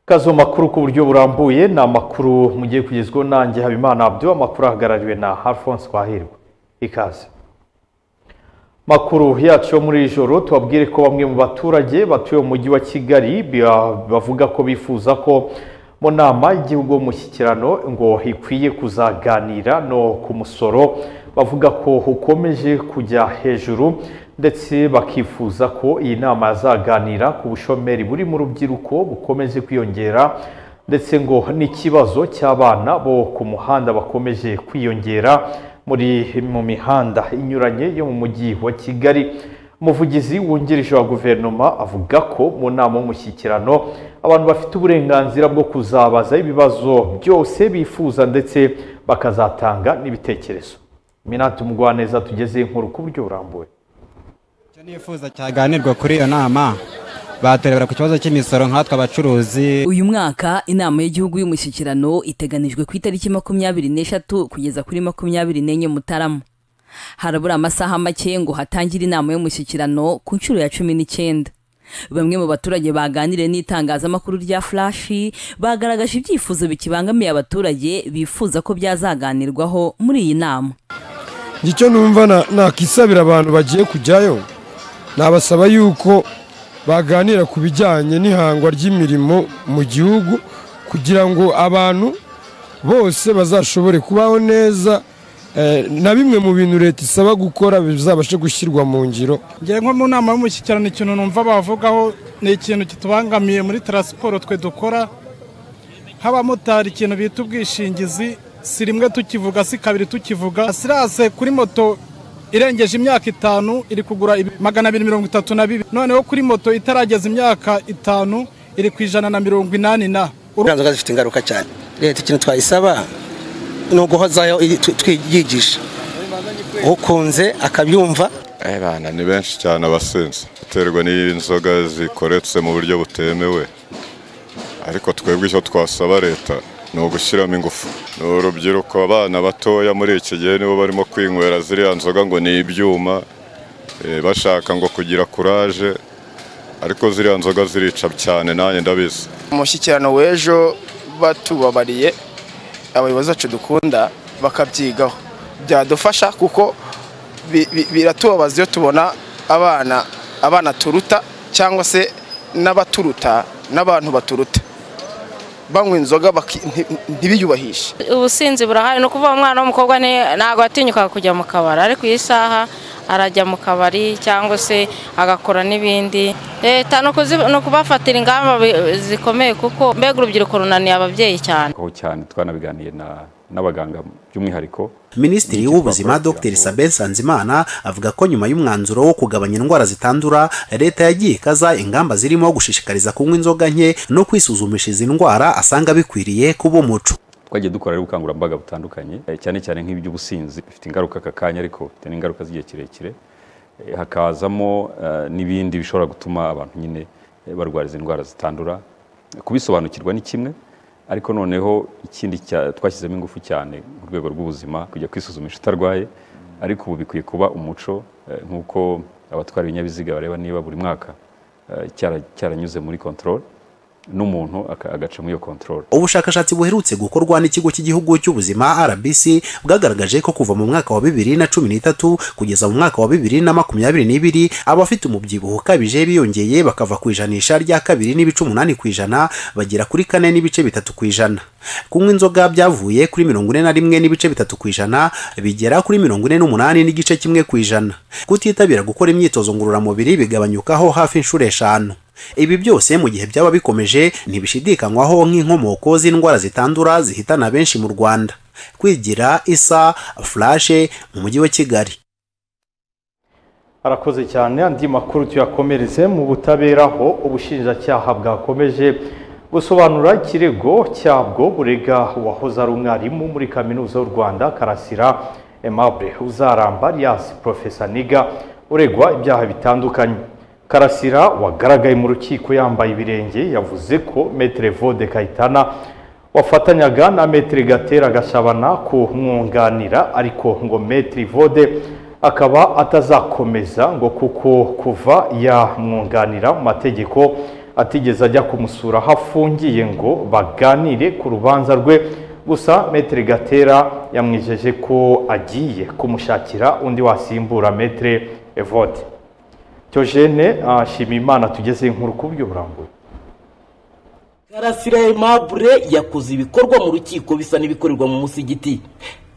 kazi mu makuru ku buryo burambuye ni amakuru mugiye kugezwaho nanjye habimana abdu amakuru ahagarariwe na alphonse twahirwa ikaze makuru yacu yo muri iri joro tubabwire ko bamwe mu baturage batuye mu mujyi wa kigali bavuga ko bifuza ko mu nama y'igihugu y'umushyikirano ngo ikwiye kuzaganira no ku musoro bavuga ko ukomeje kujya hejuru ndetse bakifuza ko iyi nama yazaganira ku bushomeri buri mu rubyiruko bukomeje kwiyongera ndetse ngo n'ikibazo cy'abana bo ku muhanda bakomeje kwiyongera muri mu mihanda inyuranye yo mu mujyi wa kigali umuvugizi wungirije wa guverinoma avuga ko mu nama y'umushyikirano abantu bafite uburenganzira bwo kuzabaza ibibazo byose bifuza ndetse bakazatanga n'ibitekerezo minati umugwaneza tugeze inkuru ku buryo burambuye icyo nifuza cyaganirwa kuri iyo nama baturebera ku kibazo cy'imisoro nkatwe abacuruzi uyu mwaka inama y'igihugu y'umushyikirano iteganijwe ku itariki makumyabiri n'eshatu kugeza kuri makumyabiri n'enye mutarama harabura amasaha make ngo hatangire inama y'umushyikirano ku nshuro ya cumi n'icyenda bamwe mu baturage baganiriye n'itangazamakuru rya furashi bagaragaje ibyifuzo bikibangamiye abaturage bifuza ko byazaganirwaho muri iyi nama icyo numva nakisabira abantu bagiye kujyayo nabasaba yuko baganira ku bijyanye n'ihangwa ry'imirimo mu gihugu kugira ngo abantu bose bazashobore kubaho neza na bimwe mu bintu leta isaba gukora bizabashe gushyirwa mu ngiro ngiye nko mu nama y'umushyikirano ikintu numva bavugaho ni ikintu kitubangamiye muri taransiporo twe dukora nk'abamotari ikintu bita ubwishingizi si rimwe tukivuga si kabiri tukivuga sirase kuri moto irengeje imyaka itanu iri kugura magana abiri mirongo itatu na bibiri noneho kuri moto itarageza imyaka itanu iri ku ijana na mirongo inani na uburenganzira zifite ingaruka cyane leta ikintu twayisaba ni uguhozayo twiyigisha ukunze akabyumva abana ni benshi cyane abasinzi biterwa n'inzoga zikoretse mu buryo butemewe ariko twebwe icyo twasaba leta ni ugushyiramo ingufu ni urubyiruko abana batoya muri iki gihe nibo barimo kwinywera ziriya nzoga ngo ni ibyuma bashaka ngo kugira kuraje ariko ziriya nzoga zirica cyane nanjye ndabizi umushyikirano w'ejo batubabariye abayobozi bacu dukunda bakabyigaho byadufasha kuko biratubabaza iyo tubona abana abana turuta cyangwa se n'abaturuta n'abantu baturuta banywa inzoga ntibiyubahishe ubusinzi burahari ni ukuvuga umwana w'umukobwa ntabwo atinyuka kujya mu kabari ariko iyi saha arajya mu kabari cyangwa se agakora n'ibindi leta ni ukubafatira ingamba zikomeye kuko mbega urubyiruko runaniye ababyeyi cyane aho cyane twanabiganiye n'abaganga by'umwihariko minisitiri w'ubuzima dr sabin sanzimana avuga ko nyuma y'umwanzuro wo kugabanya indwara zitandura leta yagiye ikaza ingamba zirimo gushishikariza kunywa inzoga nke no kwisuzumisha izi ndwara asanga bikwiriye kuba umuco twagiye dukora ubukangurambaga butandukanye cyane cyane nk'iby'ubusinzi bifite ingaruka aka kanya ariko bifite n'ingaruka z'igihe kirekire hakazamo n'ibindi bishobora gutuma abantu nyine barwara izi ndwara zitandura kubisobanukirwa ni kimwe ariko noneho ikindi twashyizemo ingufu cyane mu rwego rw'ubuzima kujya kwisuzumisha utarwaye ariko ubu bikwiye kuba umuco nk'uko abatwara ibinyabiziga bareba niba buri mwaka cyaranyuze muri kontorore n'umuntu agaca muri iyo kontorore ubushakashatsi buherutse gukorwa n'ikigo cy'igihugu cy'ubuzima rbc bwagaragaje ko kuva mu mwaka wa bibiri na cumi n'itatu kugeza mu mwaka wa bibiri na makumyabiri n'ibiri abafite umubyibuho ukabije biyongeye bakava ku ijanisha rya kabiri n'ibice umunani ku ijana bagera kuri kane n'ibice bitatu ku ijana kunywa inzoga byavuye kuri mirongo ine na rimwe n'ibice bitatu ku ijana bigera kuri mirongo ine n'umunani n'igice kimwe ku ijana kutitabira gukora imyitozo ngororamubiri bigabanyukaho hafi inshuro eshanu ibi byose mu gihe byaba bikomeje ntibishidikanywaho nk'inkomoko z'indwara zitandura zihitana benshi mu rwanda kwigira isa furashe mu mujyi wa kigali arakoze cyane andi makuru tuyakomereze mu butabera aho ubushinjacyaha bwakomeje gusobanura ikirego cyabwo burega uwahoze ari umwarimu muri kaminuza y'u rwanda karasira emabure uzaramba ryasi porofesa niga uregwa ibyaha bitandukanye karasira wagaragaye mu rukiko yambaye ibirenge yavuze ko metere vode kayitana wafatanyaga na metere gatera gashabana kumwunganira ariko ngo metere vode akaba atazakomeza ngo kuko kuva yamwunganira mu mategeko atigeze ajya kumusura aho afungiye ngo baganire ku rubanza rwe gusa metere gatera yamwijeje ko agiye kumushakira undi wasimbura metere evode Thyogène ashima imana tugeze inkuru ku by'uburambuye karasira aimabure yakoze ibikorwa mu rukiko bisa n'ibikorerwa mu musigiti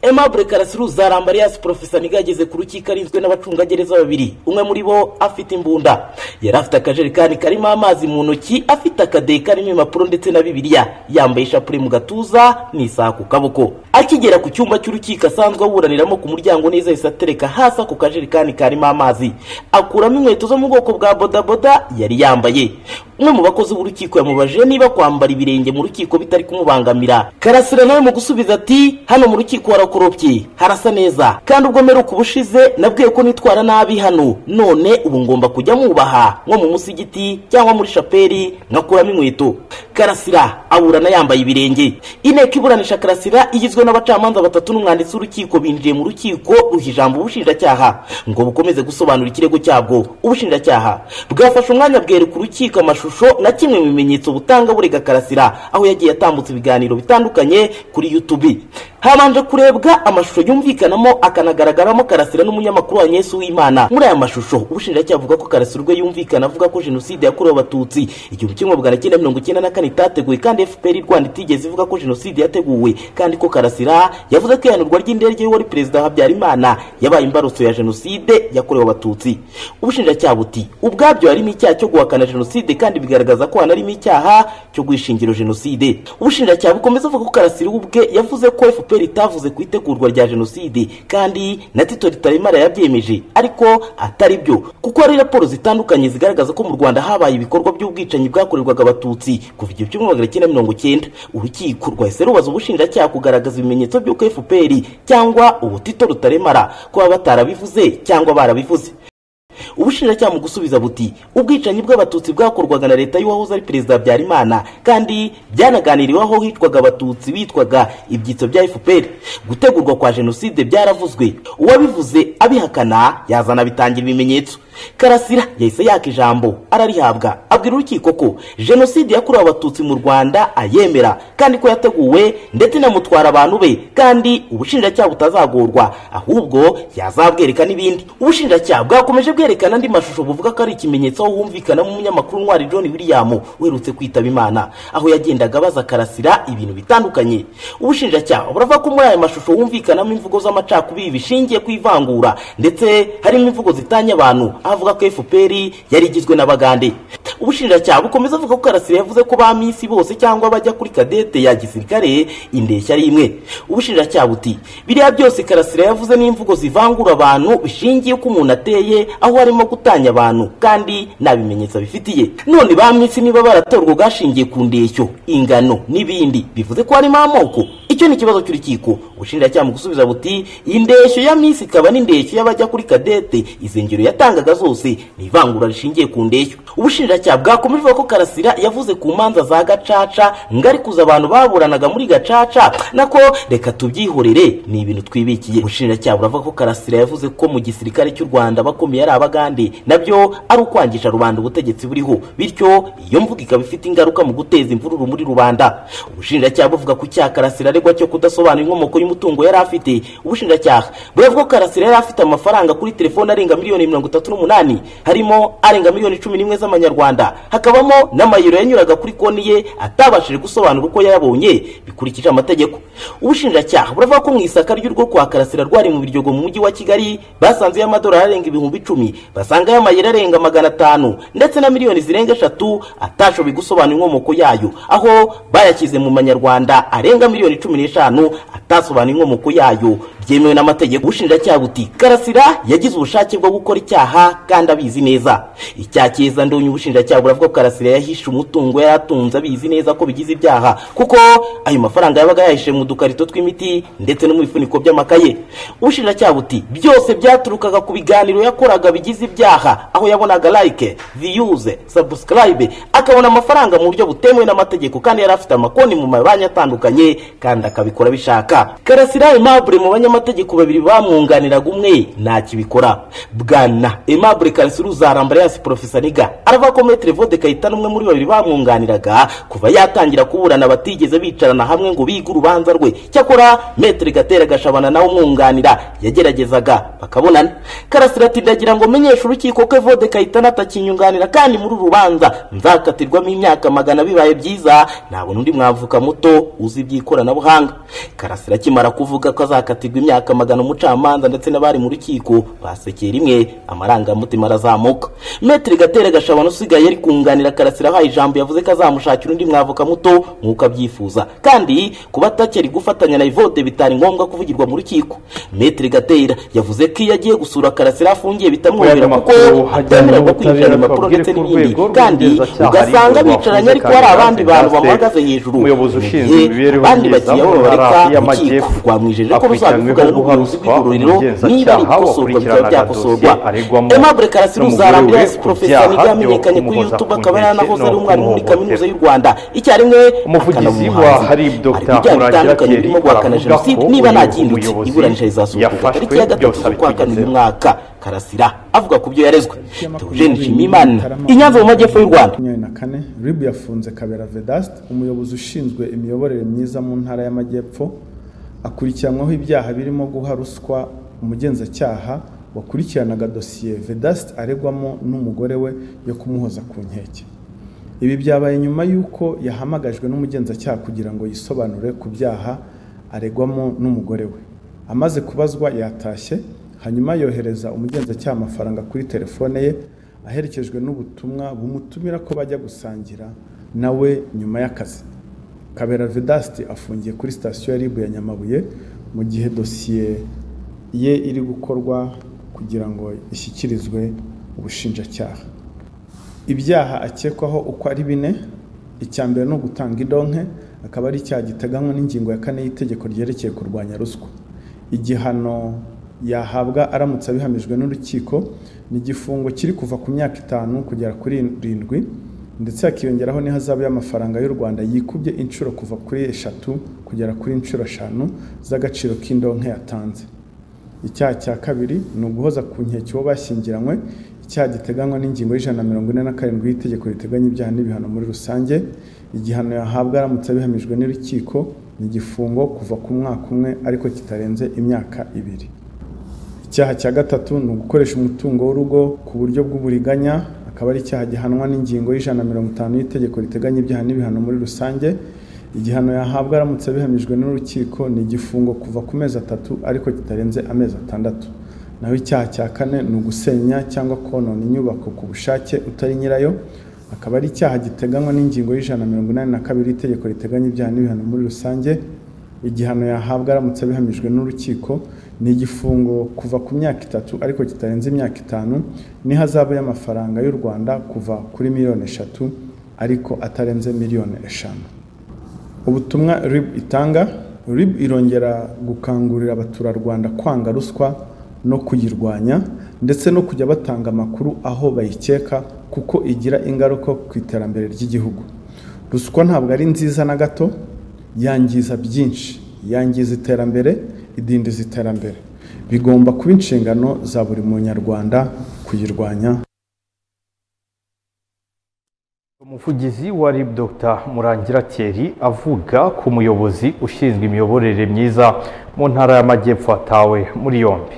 aimabure karasira uzaramba alias porofesa niga yageze ku rukiko arinzwe n'abacungagereza babiri umwe muri bo afite imbunda yari afite akajerekani karimo amazi mu ntoki afite akadeye karimo impapuro ndetse na bibiliya yambaye ishapure mu gatuza n'isaha ku kaboko akigera ku cyumba cy'urukiko asanzwe aburaniramo ku muryango neza yahise atereka hasi ako kajerekani karimo amazi akuramo inkweto zo mu bwoko bwa bodaboda yari yambaye umwe mu bakozi b'urukiko yamubajije niba kwambara ibirenge mu rukiko bitari kumubangamira karasira nawe mu gusubiza ati hano mu rukiko warakorobye harasa neza kandi ubwo mperuka ubushize nabwiye ko nitwara nabi hano none ubu ngomba kujya mwubaha nko mu musigiti cyangwa muri shapeli nkakuramo inkweto karasira aburana yambaye ibirenge inteko iburanisha karasira igizwe n'abacamanza batatu n'umwanditsi w'urukiko binjiye mu rukiko ruha ijambo ubushinjacyaha ngo bukomeze gusobanura ikirego cyabwo ubushinjacyaha bwafashe umwanya bwereka urukiko amashusho amashusho na kimwe mu bimenyetso butanga burega karasira aho yagiye atambutsa ibiganiro bitandukanye kuri youtube habanje kurebwa amashusho yumvikanamo akanagaragaramo karasira n'umunyamakuru wa nyesu w'imana muri aya mashusho ubushinjacyaha avuga ko karasira ubwo yumvikana avuga ko jenoside yakorewe abatutsi igihumbi kimwe magana cyenda mirongo icyenda na kane itateguwe kandi fpr rwanda itigeze ivuga ko jenoside yateguwe kandi ko karasira yavuze ko ihanurwa ry'indege y'uwari perezida habyarimana yabaye imbarutso ya jenoside yakorewe abatutsi ubushinjacyaha buti ubwabyo harimo icyaha cyo guhakana jenoside kandi kandi bigaragaza ko hanarimo icyaha cyo guhishingiro jenoside ubushinjacyaha bukomeza avuga ko karasira ubwe yavuze ko fpr itavuze ku itegurwa rya jenoside kandi na tito ritaremara yabyemeje ariko atari byo kuko hari raporo zitandukanye zigaragaza ko mu rwanda habaye ibikorwa by'ubwicanyi bwakorerwaga abatutsi kuva igihumbi kimwe magana cyenda mirongo cyenda urukiko rwahise rubaza ubushinjacyaha kugaragaza ibimenyetso by'uko fpr cyangwa ubu tito rutaremara kuba batarabivuze cyangwa barabivuze ubushinjacyaha mu gusubiza buti ubwicanyi bw'abatutsi bwakorwaga na leta y'uwahoze ari perezida habyarimana kandi byanaganiriweho hitwaga abatutsi bitwaga ibyitso bya fpr gutegurwa kwa jenoside byaravuzwe uwabivuze abihakana yazana bitangira ibimenyetso karasira yahise yaka ijambo ararihabwa abwira urukiko ko jenoside yakorewe abatutsi mu rwanda ayemera kandi ko yateguwe ndetse inamutwara abantu be kandi ubushinjacyaha butazagorwa ahubwo yazabwereka n'ibindi ubushinjacyaha bwakomeje bwerekana andi mashusho buvuga ko ari ikimenyetso aho humvikanamo umunyamakuru ntwari john william uherutse kwitaba imana aho yagendaga abaza karasira ibintu bitandukanye ubushinjacyaha buravuga ko muri aya mashusho humvikanamo imvugo z'amacakubiri bishingiye ku ivangura ndetse harimo imvugo zitanya abantu avuga ko fpr yari igizwe n'abagande ubushinjacyaha bukomeza avuga ko karasira yavuze ko ba minsi bose cyangwa bajya kuri kadete ya gisirikare indeshya ari imwe ubushinjacyaha buti biriya byose karasira yavuze n'imvugo zivangura abantu bishingiye ko umuntu ateye aho harimo gutanya abantu kandi nta bimenyetso bifitiye none ba minsi niba baratorwa gashingiye ku ndeshyo ingano n'ibindi bivuze ko harimo amoko icyo ni ikibazo cy'urukiko ubushinjacyaha mu gusubiza buti iyi ndeshyo ya minsi ikaba n'indeshyo y'abajya kuri kadete izi ngero yatangaga zose ni ivangura rishingiye ku ndeshyo ubushinjacyaha bwakomeje ko karasira yavuze ku manza za gacaca ngari kuza abantu baburanaga muri gacaca nako reka tubyihorere ni ibintu twibikiye ubushinjacyaha buravuga ko karasira yavuze ko mu gisirikare cy'u rwanda abakomeye ari abagande nabyo ari ukwangisha rubanda ubutegetsi buriho bityo iyo mvuga ikaba ifite ingaruka mu guteza imvururu muri rubanda ubushinjacyaha buvuga ku cyaha karasira aregwa cyo kudasobanura inkomoko y'umutungo yari afite ubushinjacyaha buravuga ko karasira yari afite amafaranga kuri telefone arenga miliyoni mirongo itatu n'umunani harimo arenga miliyoni cumi n'imwe z'amanyarwanda hakabamo n'amayero yanyuraga kuri konti ye atabashije gusobanura uko yayabonye bikurikije amategeko ubushinjacyaha buravuga ko mu isaka ry'urwo kwa karasira rwari mu biryogo mu mujyi wa kigali basanzeyo amadolari arenga ibihumbi icumi basangayo amayero arenga magana atanu ndetse na miliyoni zirenga eshatu atashoboye gusobanura inkomoko yayo aho bayashyize mu manyarwanda arenga miliyoni cumi n'eshanu atasobanura inkomoko yayo byemewe n'amategeko ubushinjacyaha buti karasira yagize ubushake bwo gukora icyaha kandi abizi neza icyaha cyiza ndonyi ubushinjacyaha buravuga ko karasira yahishe umutungo yari atunze abizi neza ko bigize ibyaha kuko ayo mafaranga yabaga yahishe mu dukarito tw'imiti ndetse no mu bifuniko by'amakaye ubushinjacyaha buti byose byaturukaga ku biganiro yakoraga bigize ibyaha aho yabonaga like viyuze sabusikarayibe akabona amafaranga mu buryo butemewe n'amategeko kandi yari afite amakonti mu mabanki atandukanye kandi akabikora abishaka karasira aimable mu banyamategeko babiri bamwunganiraga umwe ntakibikora bwana aimable karasira uzarambarayasi porofesa niga aravuga ko metere vode kayitana umwe muri babiri bamwunganiraga kuva yatangira kuburana batigeze bicarana hamwe ngo bige urubanza rwe cyakora metere gatera gashabana nawe umwunganira yageragezaga bakabonana karasira ati ndagira ngo menyeshe urukiko ko evode kayitana atakinyunganira kandi muri uru rubanza nzakatirwamo imyaka magana bibaye byiza nabona undi mwavuka muto uzi iby'ikoranabuhanga karasira akimara kuvuga ko azakatirwa imyaka magana umucamanza ndetse n'abari mu rukiko basekeye rimwe amarangamutima arazamuka metere gatera gashabana usigaye ari kunganira karasira ahaye ijambo yavuze ko azamushakira undi mwavuka muto nk'uko abyifuza kandi kuba atakiri gufatanya na ivode bitari ngombwa kuvugirwa mu rukiko metere gatera yavuze ko iyo agiye gusura karasira afungiye bitamworohera kuko atemererwa kwinjirana impapuro ndetse n'ibindi kandi ugasanga bicaranye ariko hari abandi bantu bamuhagaze hejuru umuyobozi ushinzwe imibereho abandi myiza bagiye mu babareka ntara urukiko y'amajyepfo rwamwijeje ko akurikiranweho ruzabivugana n'ubuyobozi guharuswa bw'igororero niba ari umugenzacyaha ikosorwa bikaba wakurikiranaga byakosorwa dosiye aregwamo aimable karasira n'umugore we uzarambiransi ku porofesa byaha niga yamenyekanye kuri byo youtube kumuhoza ku akaba yaranahoze ari nkeke no umwarimu muri kaminuza kumuhohotera y'u rwanda icyarimwe umuvugizi akanamuhanzi wa harib dr ibyaha murangira bitandukanye thierry birimo guhakana aravuga jenoside ko niba nta uyu gihindutse muyobozi iburanisha rizasohoka yafashwe tariki ya gatatu byose z'ukwa abikugezeho. kabiri uyu mwaka karasira avuga ku byo yarezwe tewugeni nshimiyimana i nyanza mu majyepfo y'u rwanda makumyabiri na kane rib yafunze kabera vedast umuyobozi ushinzwe imiyoborere myiza mu ntara y'amajyepfo akurikiranwaho ibyaha birimo guha ruswa umugenzacyaha wakurikiranaga dosiye vedast aregwamo n'umugore we yo kumuhoza ku nkeke ibi byabaye nyuma y'uko yahamagajwe n'umugenzacyaha kugira ngo yisobanure ku byaha aregwamo n'umugore we amaze kubazwa yatashye hanyuma yohereza umugenzacyaha amafaranga kuri telefone ye aherekejwe n'ubutumwa bumutumira ko bajya gusangira nawe nyuma y'akazi kabera vedasti afungiye kuri sitasiyo ya ribu ya nyamabuye mu gihe dosiye ye iri gukorwa kugira ngo ishyikirizwe ubushinjacyaha ibyaha akekwaho uko ari bine icya mbere ni ugutanga idonke akaba ari icyaha giteganywa n'ingingo ya kane y'itegeko ryerekeye kurwanya ruswa igihano yahabwa aramutse abihamijwe n'urukiko ni igifungo kiri kuva ku myaka itanu kugera kuri irindwi ndetse hakiyongeraho n'ihazabu y'amafaranga y'u rwanda yikubye inshuro kuva kuri eshatu kugera kuri inshuro eshanu z'agaciro k'indonke yatanze icyaha cya kabiri ni uguhoza ku nkeke uwo bashyingiranywe icyaha giteganywa n'ingingo y'ijana na mirongo ine na karindwi y'itegeko riteganya ibyaha n'ibihano muri rusange igihano yahabwa aramutse abihamijwe n'urukiko ni igifungo kuva ku mwaka umwe ariko kitarenze imyaka ibiri icyaha cya gatatu ni ugukoresha umutungo w'urugo ku buryo bw'uburiganya akaba ari icyaha gihanwa n'ingingo y'ijana na mirongo itanu y'itegeko riteganya ibyaha n'ibihano muri rusange igihano yahabwa aramutse abihamijwe n'urukiko ni igifungo kuva ku mezi atatu ariko kitarenze amezi atandatu naho icyaha cya kane ni ugusenya cyangwa konona inyubako ku bushake utari nyirayo akaba ari icyaha giteganywa n'ingingo y'ijana na mirongo inani na kabiri y'itegeko riteganya ibyaha n'ibihano muri rusange igihano yahabwa aramutse abihamijwe n'urukiko ni igifungo kuva ku myaka itatu ariko kitarenze imyaka itanu n'ihazabu y'amafaranga y'u rwanda kuva kuri miliyoni eshatu ariko atarenze miliyoni eshanu ubutumwa rib itanga rib irongera gukangurira abaturarwanda kwanga ruswa no kuyirwanya ndetse no kujya batanga amakuru aho bayikeka kuko igira ingaruka ku iterambere ry'igihugu ruswa ntabwo ari nziza na gato yangiza byinshi yangiza iterambere idindiza iterambere bigomba kuba inshingano za buri munyarwanda kuyirwanya umuvugizi wa rib dr murangira thierry avuga ku muyobozi ushinzwe imiyoborere myiza mu ntara y'amajyepfo atawe muri yombi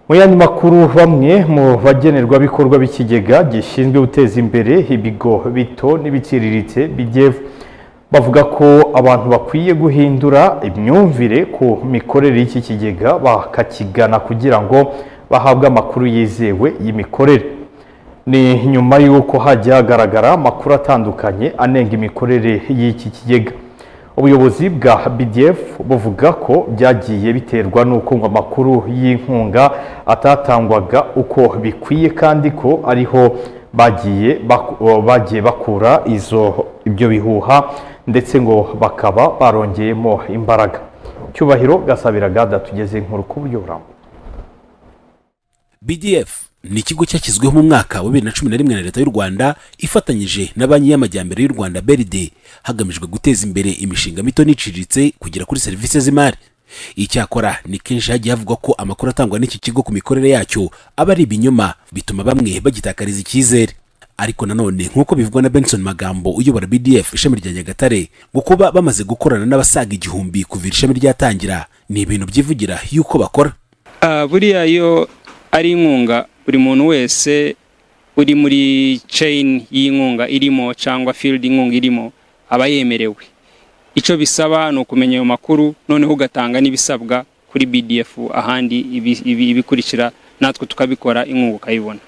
mu yandi makuru bamwe mu bagenerwabikorwa b'ikigega gishinzwe guteza imbere ibigo bito n'ibiciriritse bigevu bavuga ko abantu bakwiye guhindura imyumvire ku mikorere y'iki kigega bakakigana kugira ngo bahabwe amakuru yizewe y'imikorere ni nyuma y'uko hajya hagaragara amakuru atandukanye anenga imikorere y'iki kigega ubuyobozi bwa bdf buvuga ko byagiye biterwa n'uko ngo amakuru y'inkunga atatangwaga uko bikwiye kandi ko ariho bagiye bak- o, bagiye bakura izo ibyo bihuha ndetse ngo bakaba barongeyemo imbaraga cyubahiro gasabira gada tugeze inkuru ku buryo burambuye bdf ni ikigo cyashyizweho mu mwaka wa bibiri na cumi na rimwe na leta y'u rwanda ifatanyije na banki y'amajyambere y'u rwanda beride hagamijwe guteza imbere imishinga mito n'iciriritse kugera kuri serivisi z'imari icyakora ni kenshi hagiye havugwa ko amakuru atangwa n'iki kigo ku mikorere yacyo aba ari ibinyoma bituma bamwe bagitakariza icyizere ariko nanone nk'uko bivugwa na benson magambo uyobora bdf ishami rya nyagatare ngo kuba bamaze gukorana n'abasaga igihumbi kuva iri shami ryatangira ni ibintu byivugira y'uko bakora Ah, buriya iyo ari inkunga buri muntu wese uri muri chain y'inkunga irimo cyangwa field inkunga irimo aba yemerewe icyo bisaba ni ukumenya ayo makuru noneho ugatanga n'ibisabwa kuri bdf ahandi ibi- ibi- ibikurikira natwe tukabikora inkunga ukayibona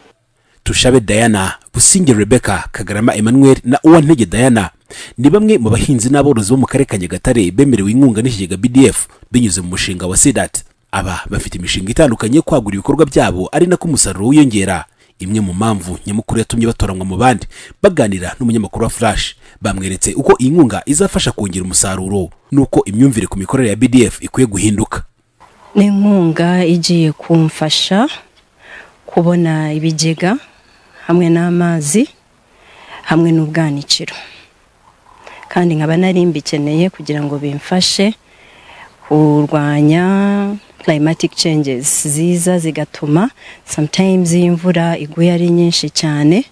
tushabe diana businge rebecca kagarama emmanuel na uwantege diana ni bamwe mu bahinzi n'aborozi bo mu karere ka nyagatare bemerewe inkunga n'ikigega bdf binyuze mu mushinga wa sedat aba bafite imishinga itandukanye yo kwagura ibikorwa byabo ari nako umusaruro wiyongera imwe mu mpamvu nyamukuru yatumye batoranwa mu bandi baganira n'umunyamakuru wa flash bamweretse uko iyi nkunga izafasha kongera umusaruro n'uko imyumvire ku mikorere ya bdf ikwiye guhinduka n'inkunga igiye kumfasha kubona ibigega hamwe n'amazi hamwe n'ubwanikiro kandi nkaba nari mbikeneye kugira ngo bimfashe kurwanya climatic changes ziza zigatuma sometimes iyo imvura iguye ari nyinshi cyane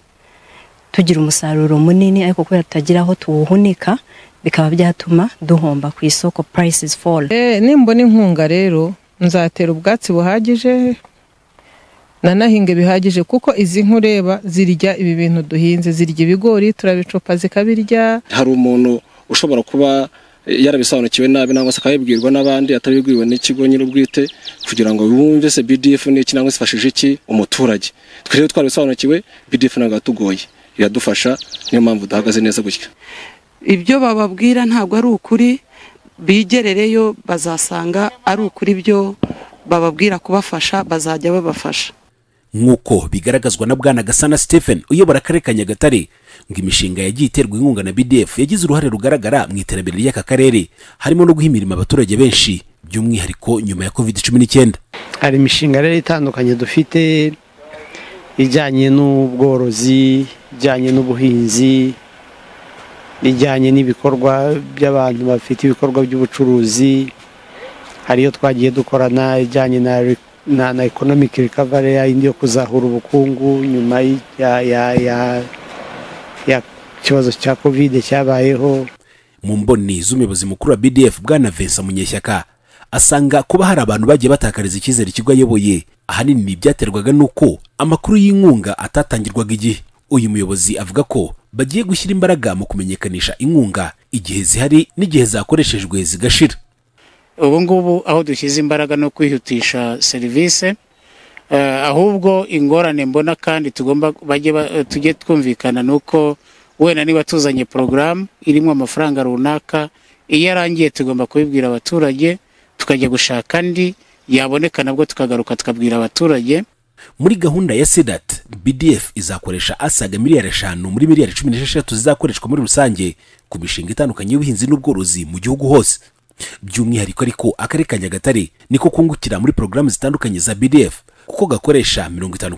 tugira umusaruro munini ariko kubera tutagira aho tuwuhunika bikaba byatuma duhomba ku isoko prices fall Eh, nimbona inkunga rero nzatera ubwatsi buhagije nanahinga bihagije kuko izi nka ureba zirya ibi bintu duhinze zirya ibigori turabicupa zikabirya hari umuntu ushobora kuba yarabisobanukiwe nabi nangwa se akabibwirwa n'abandi atabibwiwe n'ikigo nyir'ubwite kugira ngo bumve se BDF ni iki nangwa se ifashije iki umuturage twe rero twarabisobanukiwe BDF ntabwo yatugoye iradufasha niyo mpamvu duhagaze neza gutya ibyo bababwira ntabwo ari ukuri bigerereyo bazasanga ari ukuri byo bababwira kubafasha bazajya babafasha nk'uko bigaragazwa na bwana gasana stephen uyobora akarere ka nyagatare ngo imishinga yagiye iterwa inkunga na bdf yagize uruhare rugaragara mu iterambere ry'aka karere harimo no guha imirimo abaturage benshi by'umwihariko nyuma ya covid cumi n'icyenda hari imishinga rero itandukanye dufite ijyanye n'ubworozi ijyanye n'ubuhinzi ijyanye n'ibikorwa by'abantu bafite ibikorwa by'ubucuruzi hariyo twagiye dukorana ijyanye na re- na, na economic recovery yindi yo kuzahura ubukungu nyuma y- ya, ya, ya, ya kibazo cya covid cyabayeho mu mboni z'umuyobozi mukuru wa bdf bwana vincent munyeshyaka asanga kuba hari abantu bagiye batakariza icyizere ikigo ayoboye ahanini byaterwaga n'uko amakuru y'inkunga atatangirwaga igihe uyu muyobozi avuga ko bagiye gushyira imbaraga mu kumenyekanisha inkunga igihe zihari n'igihe zakoreshejwe zigashira ubu ngubu aho dushyize imbaraga no kwihutisha serivisi eh, ahubwo ingorane mbona kandi tugomba bajye ba- eh, tujye twumvikana ni uko wenda niba tuzanye porogaramu irimo amafaranga runaka iyo arangiye tugomba kubibwira abaturage tukajya gushaka andi yaboneka nabwo tukagaruka tukabwira abaturage muri gahunda ya sedat bdf izakoresha asaga miliyari eshanu muri miliyari cumi n'esheshatu zizakoreshwa muri rusange ku mishinga itandukanye y'ubuhinzi n'ubworozi mu gihugu hose by'umwihariko ariko akarere ka nyagatare niko kungukira muri porogaramu zitandukanye za bdf kuko gakoresha mirongo itanu